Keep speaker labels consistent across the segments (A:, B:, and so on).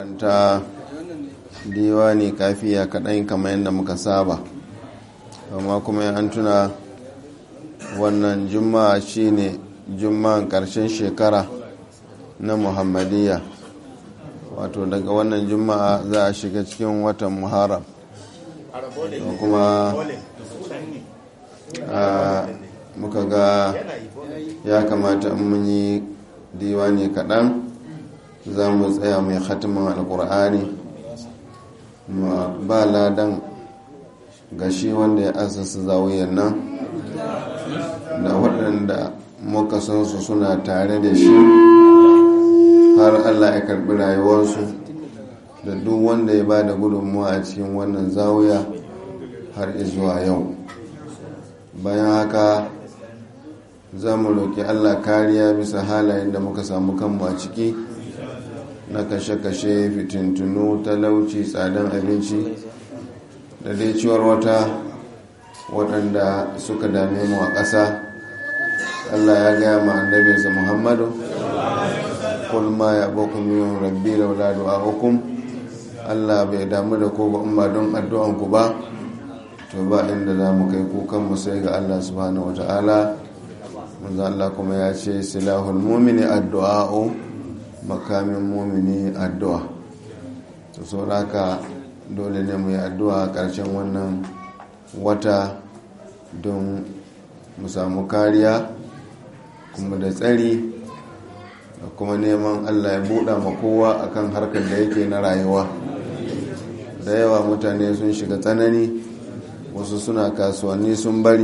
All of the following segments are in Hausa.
A: ta diwani kafiya kaɗan kamar yadda muka saba amma kuma an tuna wannan juma'a shine juma'an ƙarshen shekara na muhammadiyya wato daga wannan juma'a za a shiga cikin watan muharram kuma muka ga ya kamata in mun yi diwani kaɗan za mu tsaya mai khatimin alkur'ani ba ladan ga shi wanda ya asasa zawiyar nan da waɗanda muka san su suna tare da shi har allah ya karɓi rayuwarsu da duk wanda ya ba da gudunmuwa a cikin wannan zawiya har izuwa yau bayan haka za mu roƙi allah kariya bisa halayen da muka samu kanmu a ciki na kashe-kashe fitintunu talauci tsadan abinci da dai ciwar wata waɗanda suka dame mu a ƙasa allah ya gaya ma annabinsa muhammadu kul ma ya bakun yin rabbi laula du'a'ukum allah bai damu da ko ba don addu'anku ba to ba inda za mu kai kukanmu sai ga allah subhanahu wa ta'ala manzo allah kuma ya ce silahul mumini addu'a'u makamin mumini addu'a to sauraka dole ne mu yi addu'a a ƙarshen wannan wata don mu samu kariya kuma da tsari da kuma neman allah ya buɗa ma kowa akan harkar da yake na rayuwa da yawa mutane sun shiga tsanani wasu suna kasuwanni sun bari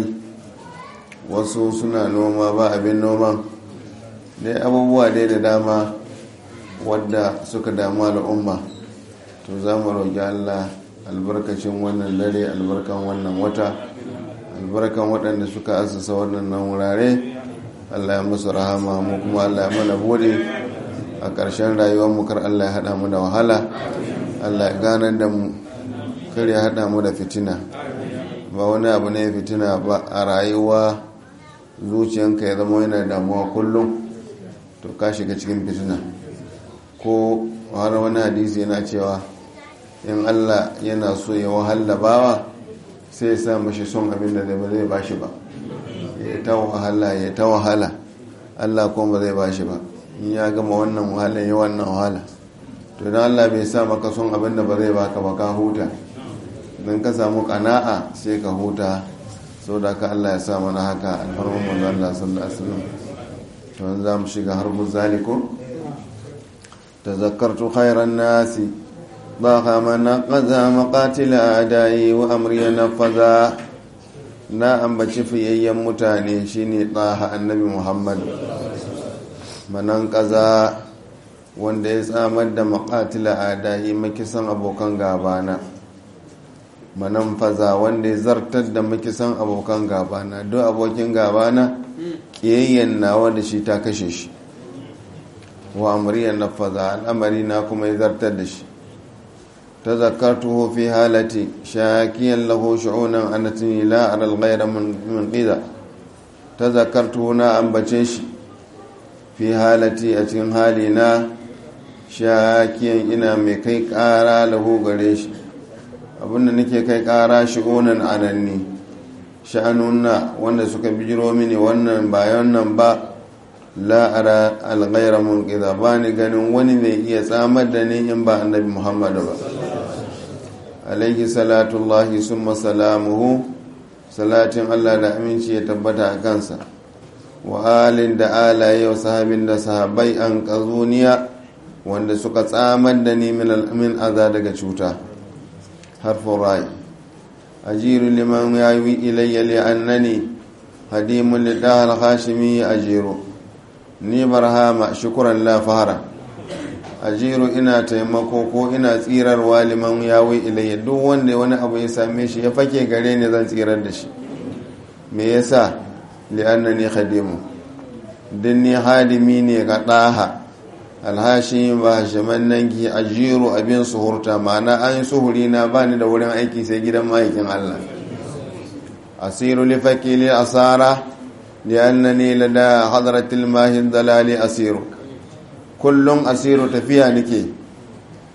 A: wasu suna noma ba abin noman dai abubuwa dai da dama wadda suka damu al'umma to za mu roƙi allah albarkacin wannan dare albarkan wannan wata albarkan waɗanda suka asasa waɗannan wurare allah ya musu rahama mu kuma allah ya mana bude a ƙarshen rayuwar mu kar allah ya haɗa mu da wahala allah ya ganar da mu kar ya haɗa mu da fitina ba wani abu ne fitina ba a rayuwa zuciyanka ya zama yana damuwa kullum to ka shiga cikin fitina ko har wani hadisi yana cewa in allah yana so ya wahala bawa sai ya sa mashi son abin da ba zai bashi ba ya ta wahala ya ta wahala allah kuma ba zai bashi ba in ya gama wannan wahala ya wannan wahala to idan allah bai sa maka son abin da ba zai baka ba ka huta don ka samu kana'a sai ka huta sau da ka allah ya sa mana haka alfarmar manzo allah sallallahu alaihi wasallam to za mu shiga harbin zaliko تذكرت خير الناس ضاق من نقذا مقاتل أعدائي وأمري نفذا na ambaci fiyayyen mutane shine ɗaha annabi muhammad manan ƙaza wanda ya tsamar da maƙatila adayi makisan abokan gabana manan faza wanda ya zartar da makisan abokan gabana duk abokin gabana ƙiyayyen nawa da shi ta kashe shi wa amriyan nafaza al'amari na kuma ya zartar da shi ta zakartuhu fi halati shakiyan lahu shu'unan anatini la aral ghayra min qida ta zakartuhu na ambace shi fi halati a cikin hali na shakiyan ina mai kai kara lahu gare shi abinda nake kai kara shu'unan ananni sha'anunna wanda suka bijiro mini wannan bayan nan ba la'ara alghaira munqidha ba ni ganin wani mai iya tsamar da ni in ba annabi muhammadu ba alaihi salatullahi summa salamuhu salatin allah da aminci ya tabbata a kansa wa alin da alaye wa sahabin da sahabai an kazuniya wanda suka tsamar da ni min aza daga cuta harfin rai ajiru liman yawi ilayya li'annani hadimun lidahal hashimi ajiru ni barhama shukuran la fahara ajiru ina taimako ko ina tsirarwa liman yawi ilayya duk wanda wani abu ya same shi ya fake gare ni zan tsirar da shi me yasa li'annani khadimu din ni hadimi ne ga daha alhashi ba shaman nan ki ajiru abin suhurta ma'ana an suhuri na bani da wurin aiki sai gidan ma'aikin Allah asiru li fakili asara لأنني لدى حضرة الماهي الضلال أسير كل أسير تفيا نكي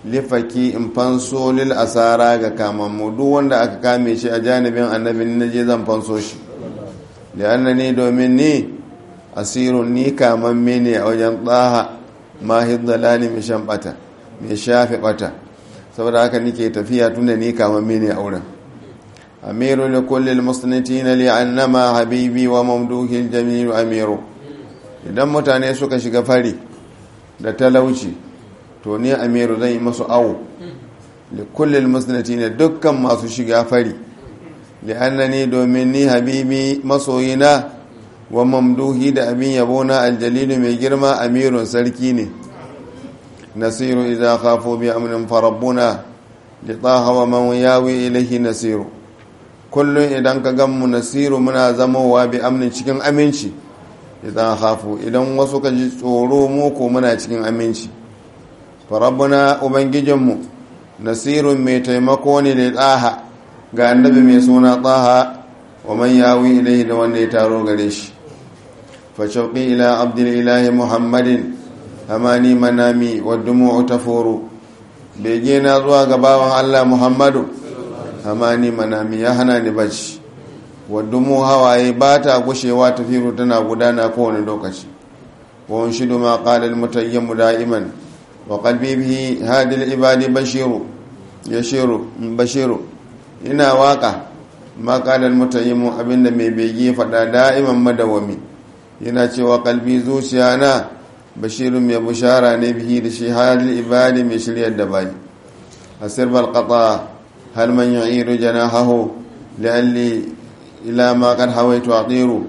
A: lifaki in fanso lil asara ga kamammu duk wanda aka kame shi a janibin annabin na je zan fanso shi da annani domin ni asirun ni kamamme ne a wajen tsaha mahid dalali mai shan bata mai shafe bata saboda haka nike tafiya tunda ni kamamme ne a wurin amiru li kulli almusnitin li annama habibi wa mamduhi aljamil amiru idan mutane suka shiga fari da talauci to ni amiru zan yi masu awo li kulli almusnitin dukkan masu shiga fari li annani domin ni habibi masoyina wa mamduhi da abin yabona aljalilu mai girma amirun sarki ne nasiru idza khafu bi amrin farabbuna li taha wa man yawi ilayhi nasiru kullun idan ka gan mu nasiru muna zamowa bi amnin cikin aminci idan khafu idan wasu ka ji tsoro mu ko muna cikin aminci farabbuna ubangijinmu nasirun mai taimako ne da taha ga annabi mai suna taha wa man yawi ilayhi da wanda ya taro gare shi فشوقي إلى عبد الإله محمد أماني منامي والدموع تفور بيجينا زوا غباوان الله محمد أماني منامي يهنا نبج والدموع هواي باتا غشيوا تفير تنا غدانا كون لوكشي وانشد ما قال المتيم دائما وقلبي به هذه العباد بشير يشير بشير ina waka ma qala al-mutayyim abinda mai bege fada da'iman madawami yana cewa kalbi zuciya na bashirun mai bushara ne bihi da shi halin ibadi mai shiryar da bayi a sirbar kata hal man yu'iru janahahu la'alli ila ma qad hawaitu atiru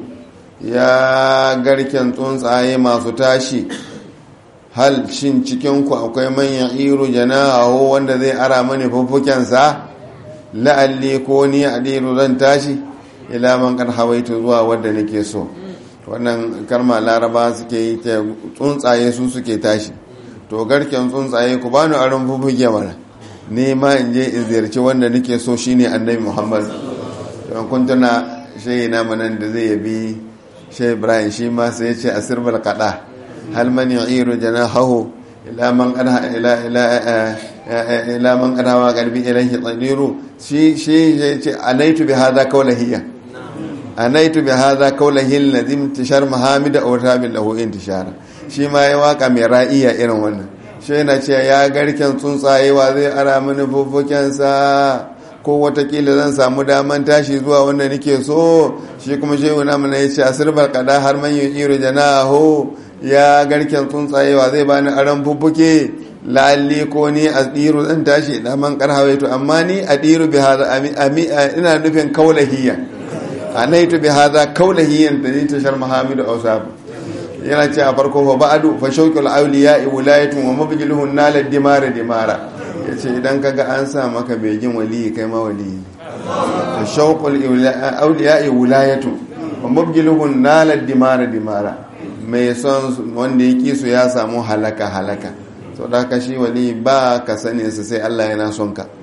A: ya garken tsuntsaye masu tashi hal shin cikin ku akwai man yu'iru janahahu wanda zai ara mani fuffuken sa la'alli ko ni adiru zan tashi ila man qad hawaitu zuwa wanda nake so wannan karma laraba suke yi ta tsuntsaye su suke tashi to garken tsuntsaye ku bani aron fufuge mana ne ma in je in ziyarci wanda nake so shine annabi muhammad don kun tuna shayi na manan da zai yabi shayi ibrahim shi ma sai ya ce a sirbal kada hal man yu'iru janahahu ila man qada ila ila ila man qada wa qalbi ilayhi tadiru shi shi ya ce anaitu bi hadha qawlahiyya anaitu bi hadha qawlihi alladhi intishar mahamida aw tabil lahu intishara shi ma ya waka mai ra'iya irin wannan shi yana ce ya garken tsuntsaye wa zai ara mini fuffuken sa ko watakila zan samu daman tashi zuwa wanda nake so shi kuma shehu na mana yace asirbar kada har man yu'iru janahu ya garken tsuntsaye wa zai bani aran fuffuke lalli ko ni a ɗiru zan tashi da man karhawaitu amma ni a ɗiru bi hada ina nufin kaulahiyya anaitu bi hadha kaulahiyan da ta shar mahamid awsab yana ce a farko fa ba'du fa shawqul awliya wilayatun wa mabjiluhun nal dimara dimara yace idan kaga an sa maka begin wali kai ma wali fa shawqul awliya wilayatun wa mabjiluhun nal dimara dimara mai son wanda yake su ya samu halaka halaka so da ka shi wali ba ka sani sai Allah yana son ka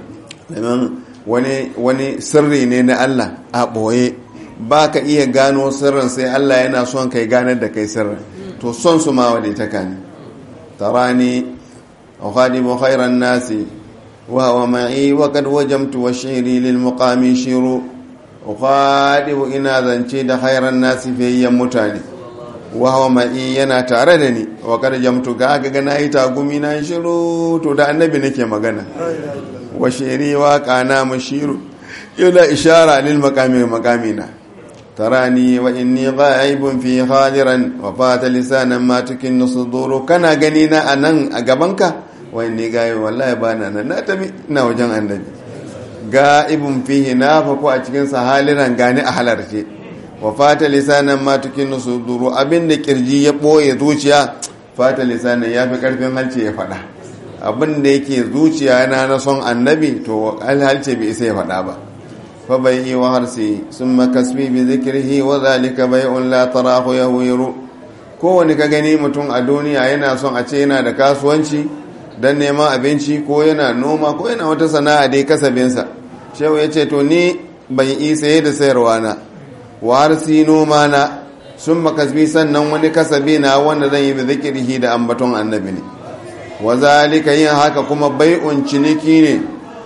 A: wani wani sirri ne na Allah a ɓoye ba ka iya gano sirrin sai Allah yana son kai ganar da kai sirrin to son su ma wadai ta kani tarani ukhadimu khairan nasi wa huwa ma'i wa qad wajamtu wa shiri lil muqami shiru ukhadimu ina zance da khairan nasi fiyayyen mutane wa huwa ma'i yana tare da ni wa qad jamtu ga ga na yi tagumi na shiru to da annabi nake magana wa shiri waƙa na mashiru yana ishara lil makami makamina tarani wa inni ghaibun fi hadiran wa fata lisanan ma tukin nusuduru kana gani na anan a gabanka wa inni gaibu wallahi bana nan na tabi ina wajen annabi gaibun fihi na fa ko a cikin sa haliran gani a halarce wa fata lisanan ma tukin nusuduru abinda kirji ya boye zuciya fata lisanan yafi karfin halce ya faɗa abin da yake zuciya na na son annabi to alhalce bai isa ya faɗa ba fa bai yi wa harsi sun makasbi bi zikirhi wa zalika bai'un la tarahu yawiru kowane ka gani mutum a duniya yana son a ce yana da kasuwanci don neman abinci ko yana noma ko yana wata sana'a dai kasabinsa shehu ya ce to ni ban yi saye da sayarwa na wa harsi noma na sun makasbi sannan wani kasabi na wanda zan yi bi zikirhi da ambaton annabi ne wa zalika yin haka kuma bai'un ciniki ne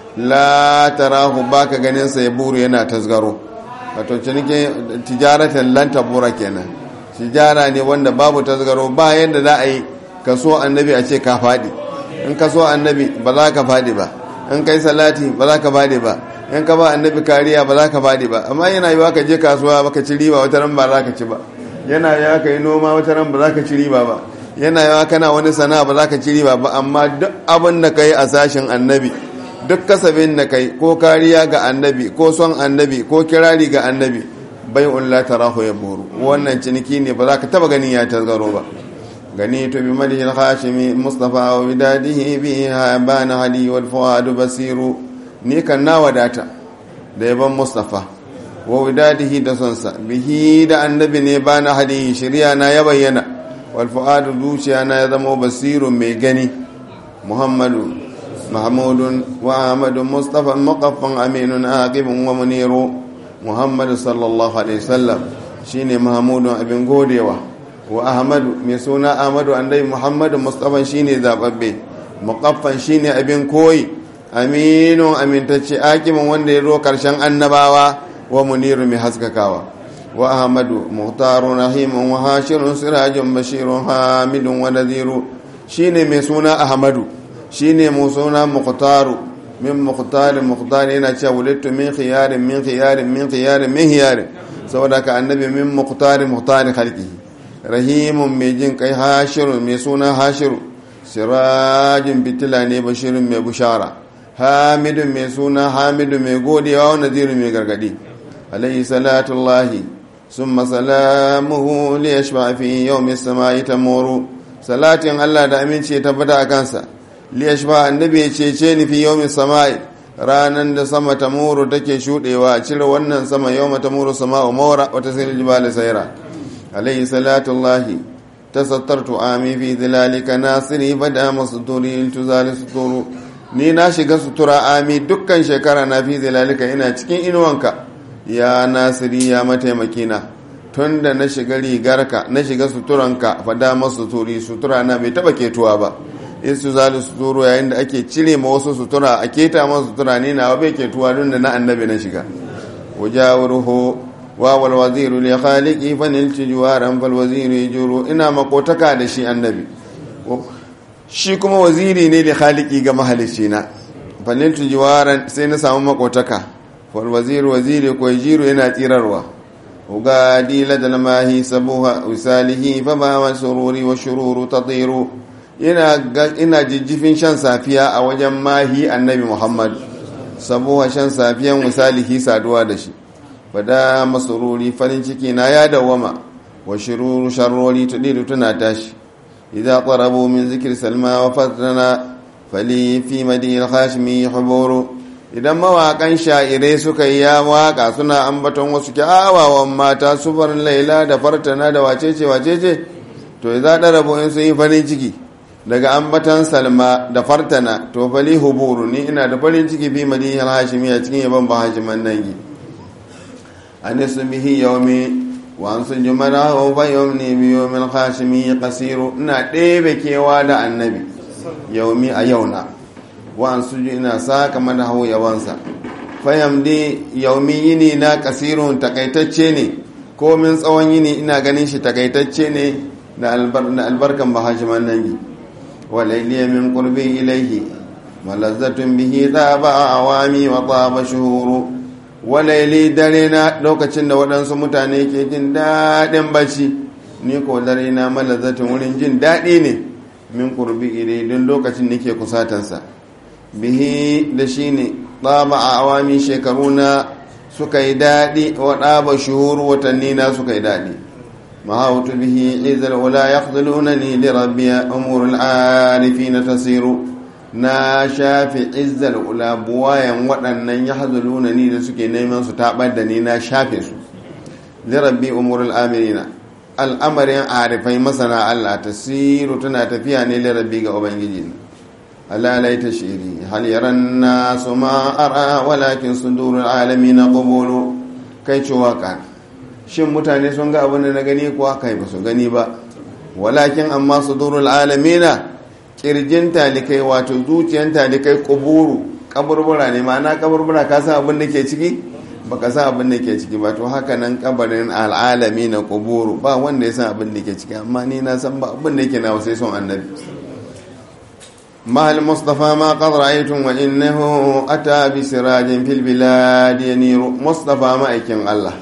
A: la tarahu baka ganin sa ya buru yana tasgaro wato ciniki tijaratan lan tabura kenan tijara ne wanda babu tasgaro ba yanda za a yi ka so annabi a ce ka faɗi in ka so annabi ba za ka faɗi ba in kai salati ba za ka faɗi ba in ka ba annabi kariya ba za ka faɗi ba amma yana yiwa ka je kasuwa baka ci riba wata ran ba za ka ci ba yana yiwa ka yi noma wata ran ba za ka ci riba ba yana yiwa kana wani sana'a ba za ka ci riba ba amma duk abin da ka yi a sashen annabi duk kasabin da kai ko kariya ga annabi ko son annabi ko kirari ga annabi bai ulla tarahu ya buru wannan ciniki ne ba za ka taba ganin ya tasgaro ba gani to bi madihil hashimi mustafa wa bidadihi bi bana hali wal fuad basiru ni kan na wadata da yaban mustafa wa widadihi da sonsa bihi da annabi ne bana hali shari'a na ya bayyana wal fuad zuciya na ya zama basirun mai gani muhammadu محمود وأحمد مصطفى مقفا أمين عاقب ومنير محمد صلى الله عليه وسلم شيني محمود ابن غوديوا وأحمد مسونا أحمد عندي محمد مصطفى شيني زاببي مقفا شيني ابن كوي أمين أمين تشي عاقب وندي رو كرشان النباوة ومنير محسككاوا وأحمد مختار رحيم وهاشر سراج بشير حامد ونذير شيني مسونا أحمد shine mu suna muqtaru min muqtarin muqtari yana cewa wulittu min khiyarin min khiyarin min khiyarin min khiyarin saboda ka annabi min muqtarin muqtari khalqi rahimun mai jin kai hashiru mai suna hashiru sirajin bitila ne bashirin mai bushara hamidun mai suna hamidu mai godiya wa naziru mai gargadi alayhi salatullahi summa salamuhu li yashfa fi yawmi samai tamuru salatin Allah da aminci ya tabbata a kansa liyashba annabi ya cece ni fi yawmin sama'i ranan da sama ta muru take shudewa a cire wannan sama yawma ta muru sama'u mawra wata sai jibali sayra alayhi salatu llahi tasattartu ami fi dhilalika nasiri bada masduri tuzali suturu ni na shiga sutura ami dukkan shekara na fi dhilalika ina cikin inuwanka ya nasiri ya mataimakina tun da na shiga rigarka na shiga suturanka fada masu turi sutura na bai taba ketuwa ba in su zali suturu yayin da ake cire ma wasu sutura a keta masu sutura ne na bai ketuwa don da na annabi na shiga wajawaruhu wa wal waziru li khaliqi fa nilti juwaran fal waziru yajuru ina makotaka da shi annabi shi kuma waziri ne li khaliqi ga mahalicci na fa nilti juwaran sai na samu makotaka fal waziru waziri ko yajiru yana tsirarwa ugadi ladal mahi sabuha usalihi fa ma sururi wa shururu tatiru ina jijjifin shan safiya a wajen mahi annabi muhammad sabuwa shan safiyan misalihi saduwa da shi fada masururi farin ciki na ya dawama wa shiruru sharrori tudiru tuna tashi idan qarabu min zikir salma wa fatana fali fi madinil hashimi huburu idan mawaƙan sha'irai suka yi ya waƙa suna ambaton wasu kyawawan mata sufar laila da fartana da wacece wacece to idan ɗarabu in sun yi farin ciki daga ambatan salma da fartana to fali huburu ni ina da farin ciki fi madinil hashimi a cikin yaban ba hashiman nangi anisu bihi yaumi wa an sun jumara wa fa yaumni bi yawmil hashimi qasiru ina ɗebe kewa da annabi yaumi a yauna wa an suju ina saka mana hau yawansa fayam di yaumi yini na kasirun takaitacce ne komin tsawon yini ina ganin shi takaitacce ne da albarkan bahashiman nangi وليلي من قربي إليه ملذة به ذاب عوامي وطاب شهور وليلي درينا لوكacin da waɗansu mutane ke jin daɗin bacci ni ko darina malazzatin wurin jin daɗi ne min qurbi ilai don lokacin nake kusatansa bihi da shi ne ɗaba a awami shekaruna suka yi daɗi wa ɗaba shuhuru watanni na suka yi daɗi محاوت به عز العلا يخذلونني لربي أمور العارفين تسير na shafe izzar ula buwayan waɗannan ya hazulunani da suke neman su taɓar da ni na shafe su lirabbi umurul amirina al'amarin arifai masana Allah tasiru tana tafiya ne lirabbi ga ubangiji alalai ta shiri hal yaran nasu ma ara walakin sudurul alamin qubulu kai ci waka shin mutane sun ga abin da na gani kuwa kai ba su gani ba walakin amma sudurul alamina kirjin talikai wato zuciyan talikai kuburu kaburbura ne ma'ana kaburbura ka san abin da ke ciki baka san abin da ke ciki ba to haka nan kabarin al'alami na kuburu ba wanda ya san abin da ke ciki amma ni na san ba abin da yake na sai son annabi mahal mustafa ma qad ra'aytum wa innahu ata bi sirajin fil bilad yaniru mustafa ma aikin Allah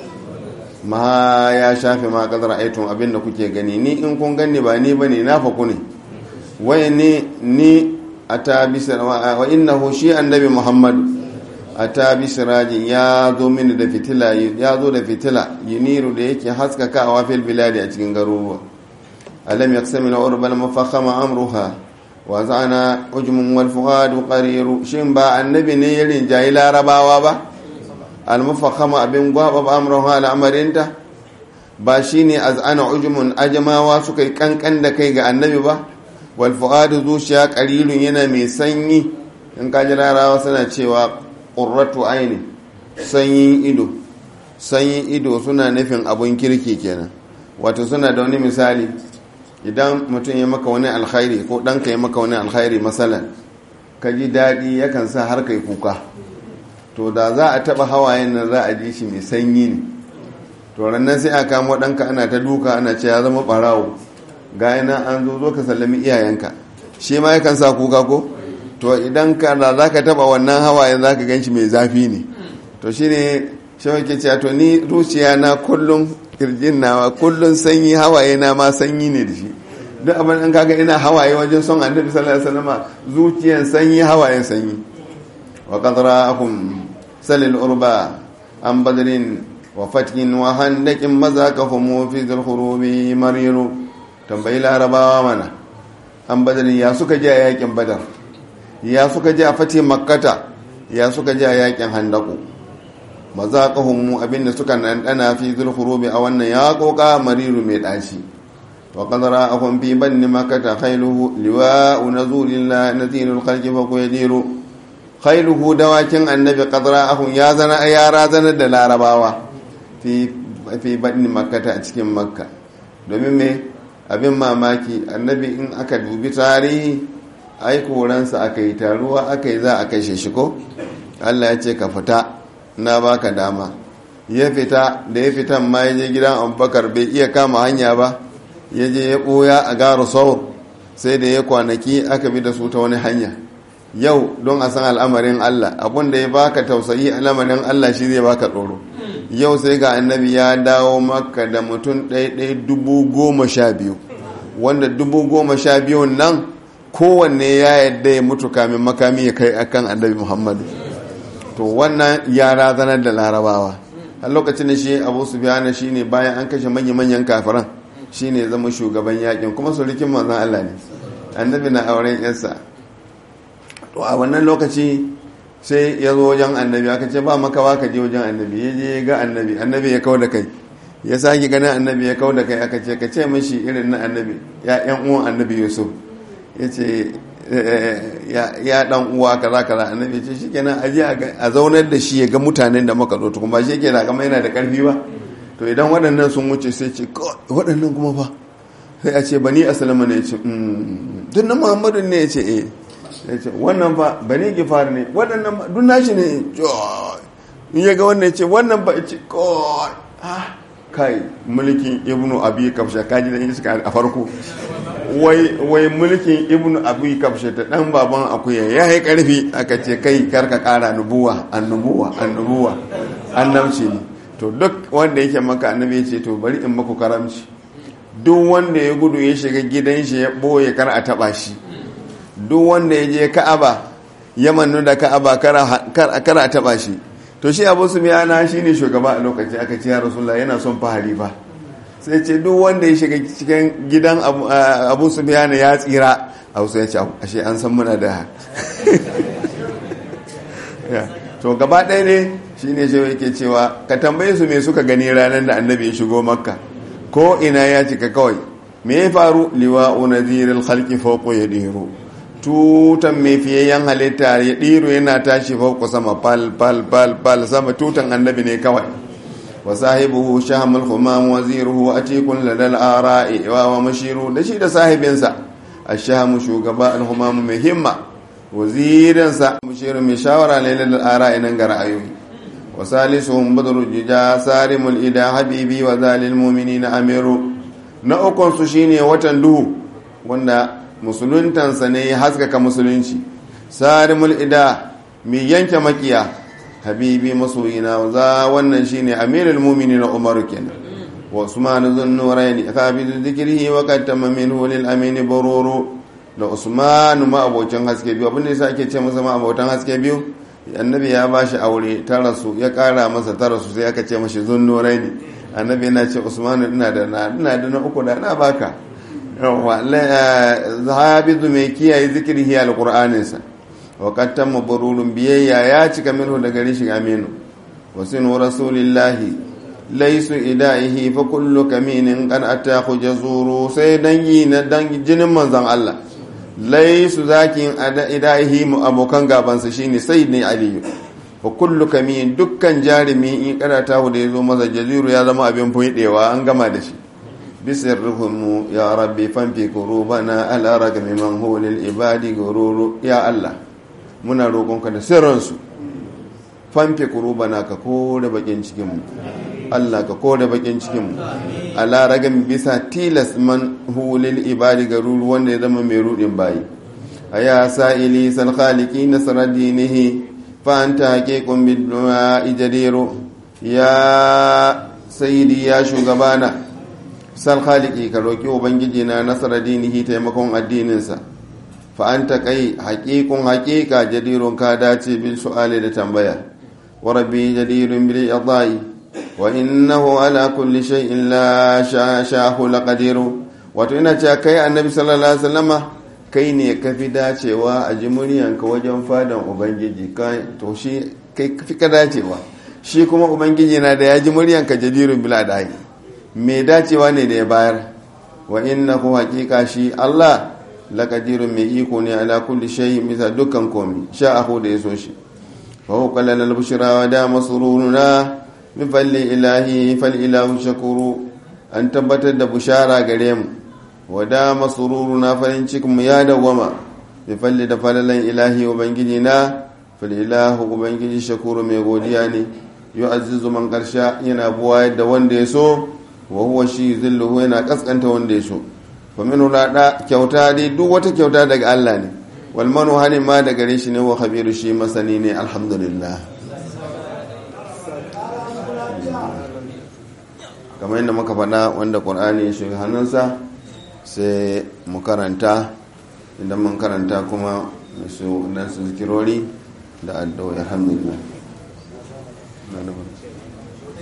A: ma ya shafe ma qad ra'aytum abin da kuke gani ni in kun gani ba ni bane na faku ne wai ni ni ata bi wa innahu shi annabi muhammadu a ta bi sirajin ya zo mini da fitila ya zo da fitila yuniru da yake haskaka a wafil biladi a cikin garuruwa alam yaqsami na urbal mafakhama amruha wa za'ana ujmun wal fuadu qariru shin ba annabi ne ya rinjayi larabawa ba al mafakhama abin gwaba ba amruha al'amarinta ba shine az'ana ujmun ajamawa suka yi kankan da kai ga annabi ba wal fuadu zuciya qarirun yana mai sanyi in kaji larabawa suna cewa ƙurratu aini sanyin ido sanyin ido suna nufin abun kirki kenan wato suna da wani misali idan mutum ya maka wani alkhairi ko ɗanka ya maka wani alkhairi matsalan ka ji daɗi yakan sa har kai kuka to da za a taɓa hawayen nan za a ji shi mai sanyi ne to rannan sai a kamo ɗanka ana ta duka ana ce ya zama ɓarawo ga yana an zo zo ka sallami iyayenka shi ma yakan sa kuka ko to idan ka da za ka taba wannan hawayen za ka gan shi mai zafi ne to shi ne shawar ke cewa to ni zuciya na kullum kirjin nawa kullum sanyi hawaye na ma sanyi ne da shi duk abin an kaga ina hawaye wajen son annabi sallallahu alaihi wasallam zuciyan sanyi hawayen sanyi wa qadra akum salil urba an badrin wa fatkin wa handakin mazaqahum fi dhil khurubi mariru tambayi larabawa mana an badrin ya suka je yakin badar ya suka ji a fati makkata ya suka ji a yakin handaku ba za ka hunmu abinda suka ɗanɗana fi zulhurubi a wannan ya koka mariru mai ɗaci wa ƙazara a kwamfi banni makkata khailuhu liwa'u na zulilla na zinul kalki fa kuwa diro khailuhu dawakin annabi ƙazara a ya zana ya razanar da larabawa fi banni makkata a cikin makka domin me abin mamaki annabi in aka dubi tarihi ai koransa aka yi taruwa aka yi za a kashe shi ko allah ya ce ka fita na baka dama ya fita da ya fitan ma ya je gidan abubakar bai iya kama hanya ba ya je ya ɓoya a gara saur sai da ya kwanaki aka bi da su ta wani hanya yau don a san al'amarin allah abun da ya baka tausayi al'amarin allah shi zai baka tsoro yau sai ga annabi ya dawo maka da mutum ɗaya dubu goma sha biyu wanda dubu goma sha biyun nan kowanne ya yadda ya mutu kamin makami ya kai akan annabi muhammadu to wannan ya razanar da larabawa a lokacin da shi abu su biyana shi ne bayan an kashe manya-manyan kafiran shi ne zama shugaban yakin kuma sulikin manzan allah ne annabi na auren yansa to a wannan lokaci sai ya zo wajen annabi aka ce ba makawa ka je wajen annabi ya je ga annabi annabi ya kau da kai ya sake ganin annabi ya kau da kai aka ce ka ce mashi irin na annabi ya yan uwan annabi yusuf ya ce ya dan uwa kaza kaza annabi ce shikenan aje a zaunar da shi ya ga mutanen da muka zo kuma shi yake da kama yana da karfi ba to idan waɗannan sun wuce sai ce waɗannan kuma fa sai a ce bani asalama ne ya ce duk na muhammadu ne ya ce eh ya ce wannan fa bani gifar ne waɗannan duk nashi ne in ya ga wannan ya ce wannan ba ya ce kai mulkin ibnu abi kafsha kaji da iska a farko wai mulkin ibnu abu kafshe ta dan baban akuya ya yi karfi aka ce kai karka kara nubuwa annubuwa annubuwa annabci ne to duk wanda yake maka annabi ya ce to bari in maku karamci duk wanda ya gudu ya shiga gidan shi ya boye kar a taba shi duk wanda ya je ka'aba ya mannu da ka'aba kar a taba shi to shi abu su miyana shi ne shugaba a lokaci aka ce ya rasulullah yana son fahari ba sai ce duk wanda ya shiga cikin gidan abu su biyana ya tsira a wasu ya ce ashe an san muna da to gaba ɗaya ne shi ne shi yake cewa ka tambaye su me suka gani ranar da annabi ya shigo makka ko ina ya cika kawai me ya faru liwa unazirin halki fauko ya ɗiro tutan mai fiyayyen halitta ya ɗiro yana tashi fauko sama fal fal fal fal sama tutan annabi ne kawai وصاحبه شهم الخمام وزيره أتيك لدى الآراء ومشير da shi da sahibinsa ashamu shugaba alhumamu mai himma wazirinsa mushirin mai shawara lailar ara inan ga ra'ayoyi wa salisuhum badru jija sarimul ida habibi wa zalil mu'minina amiru na ukun su shine watan duhu wanda musuluntansa ne ya haskaka musulunci sarimul ida mai yanke makiya habibi masoyina za wannan shine amirul mu'minina umar kenan wa usman zun nurayn qabil dhikrihi wa qad tamma minhu lil amin bururu da usman ma abocin haske biyu abinda yasa ake ce masa ma abotan haske biyu annabi ya bashi aure ta rasu ya kara masa ta rasu sai aka ce mashi zun nurayn annabi yana ce usman ina da na ina da na uku da na baka yawa zahabizu mai kiyaye zikrihi alqur'aninsa وقد تم برور بيا يا cika minhu daga rishin aminu wasinu rasulillahi laisu idaihi fa kullu kaminin qad atahu jazuru sai dangi na dangi jinin manzon Allah laisu zakin idaihi mu abokan gaban sa shine sayyidina aliyu fa kullu kamin dukkan jarimi in kada ta da yazo masa jaziru ya zama abin fudewa an gama da shi bisirruhum ya rabbi fanfi kurubana ala ragmi man huwa lil ibadi gururu ya Allah muna roƙonka da sirransu famfe kurubana ka kore bakin cikinmu Allah ka kore bakin cikinmu ala ragan bisa tilas man hulil ibadi garuru wanda ya zama mai rudin bayi a ya sa'ili sal khaliki nasara dinihi fa anta haqiqun bid du'a ijadiru ya sayyidi ya shugabana sal khaliki ka roki ubangiji na nasara dinihi taimakon addininsa fa'anta kai haƙiƙun haƙiƙa jadirun ka dace bil su'ali da tambaya wa rabbi jadirun bil yadai wa innahu ala kulli shay'in la shahu laqadiru wato ina cewa kai annabi sallallahu alaihi wasallama kai ne ka fi dacewa a ji muryanka wajen fadan ubangiji to shi kai fi ka dacewa shi kuma ubangiji na da ya ji muryanka jadirun bil adai me dacewa ne da ya bayar wa innahu haƙiƙa shi Allah lakadirun mai iko ne ala kulli shay bisa dukkan komi sha'ahu da yaso shi fa huwa qallal al-bushra wa da masruruna bi falli ilahi fal ilahu shakuru an tabbatar da bushara gare mu wa da masruruna farin cikin mu ya dawama bi falli da falalan ilahi ubangiji na fal ilahu ubangiji shakuru mai godiya ne yu'azzizu man karsha yana buwa da wanda ya so wa huwa shi zilluhu yana kaskanta wanda ya so famin hulada kyauta dai duk wata kyauta daga Allah ne walmanu hani ma da gare shi ne wa khabiru shi masani ne alhamdulillah kamar yadda muka faɗa wanda ƙur'ani ya shiga hannunsa sai mu karanta idan mun karanta kuma su dan su zikirori da addu'o'i alhamdulillah